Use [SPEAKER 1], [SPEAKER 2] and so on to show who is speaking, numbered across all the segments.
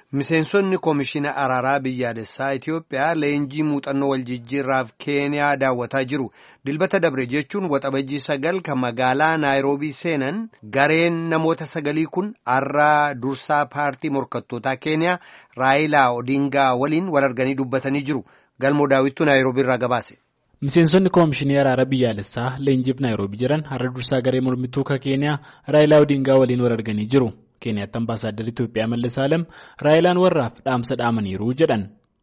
[SPEAKER 1] Miseensonni Koomishina Araaraa Biyyaalessaa Itoophiyaa leenjii muuxannoo waljijjiirraaf Keeniyaa daawwataa jiru. Dilbata dabre jechuun waxabajjii sagal kan magaalaa Naayiroobii seenan gareen namoota sagalii kun har'a dursaa paartii morkattootaa Keeniyaa Raayilaa Odingaa waliin wal arganii dubbatanii jiru. Galmoo daawwittuu Naayiroobii irraa gabaase.
[SPEAKER 2] Miseensonni Koomishinii Araaraa Biyyaalessaa leenjiif Naayiroobii jiran har'a dursaa garee mormituu Keeniyaa Raayilaa Odingaa waliin wal arganii jiru. Keeniyaatti ambaasaaddarri Itoophiyaa Mallas Alem Raayilaan warraaf dhaamsa dhaamaniiru jedhan.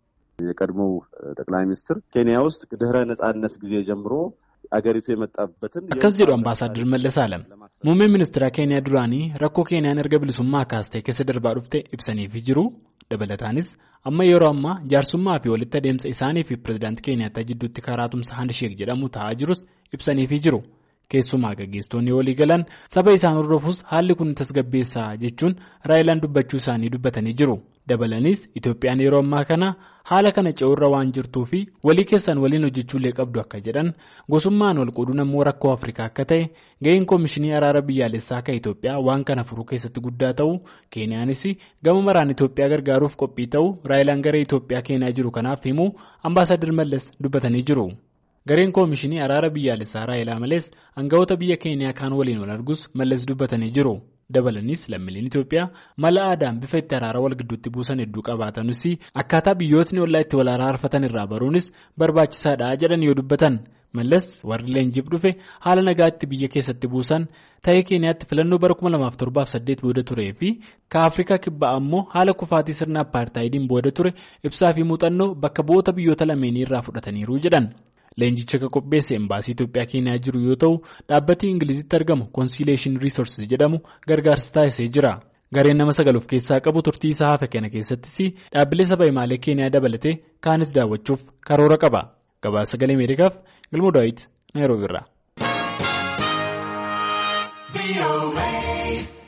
[SPEAKER 3] የቀድሞው ጠቅላይ ሚኒስትር ኬንያ ውስጥ ድህረ ነጻነት ጊዜ ጀምሮ አገሪቱ የመጣበትን
[SPEAKER 2] akkas jedhu ambaasaaddarri Mallas Alem muummeen ministeera Keeniyaa duraanii rakkoo Keeniyaan erga bilisummaa kaastee keessa darbaa dhufte ibsaniifi jiru dabalataanis amma yeroo ammaa jaarsummaa fi walitti adeemsa isaanii fi pirezidaantii Keeniyaattaa jidduutti karaa tumsa handisheek jedhamu ta'aa jirus ibsaniifi jiru. keessumaa gaggeessitoonni walii galan saba isaan hordofuus haalli kun tasgabbeessaa jechuun raayilaan dubbachuu isaanii dubbatanii jiru dabalaniis itoophiyaan yeroo ammaa kana haala kana ce'urra waan jirtuu fi walii keessan waliin hojjechuullee qabdu akka jedhan gosummaan wal qooduu ammoo rakkoo afrikaa akka ta'e ga'een koomishinii araara biyyaalessaa akka itoophiyaa waan kana furuu keessatti guddaa ta'u keeniyaanis gama maraan itoophiyaa gargaaruuf qophii ta'u raayilaan garee itoophiyaa keenyaa jiru kanaaf himuu ambaasaadar mallas dubbatanii jiru. gareen koomishinii araara biyyaalessaa raayilaa malees aangawoota biyya keeniyaa kaan waliin wal argus mallas dubbatanii jiru dabalanis lammiileen itoophiyaa mala aadaan bifa itti araara wal gidduutti buusan hedduu qabaatanis akkaataa biyyootni ollaa itti wal araarfatan irraa baruunis barbaachisaadha jedhan yoo dubbatan mallas warri leenjiif dhufe haala nagaatti biyya keessatti buusan ta'ee keeniyaatti filannoo bara 2007 booda turee fi ka afrikaa kibbaa ammoo haala kufaatii sirna appaartaayidiin booda ture ibsaa fi muuxannoo bakka bu'oota biyyoota lameenii irraa fudhataniiru jedhan. Leenjicha kan qopheesse embaasii Itoophiyaa keenyaa jiru yoo ta'u dhaabbatni Ingilizitti argamu Conciliation Resources jedhamu gargaarsa taasisee jira. Gareen nama sagal of keessaa qabu turtii isaa hafe kana keessattis dhaabbilee saba himaalee keenyaa dabalatee kaanis daawwachuuf karoora qaba. Gabaasa sagalee Ameerikaaf Galmoo Daawit Naayiroobi irraa.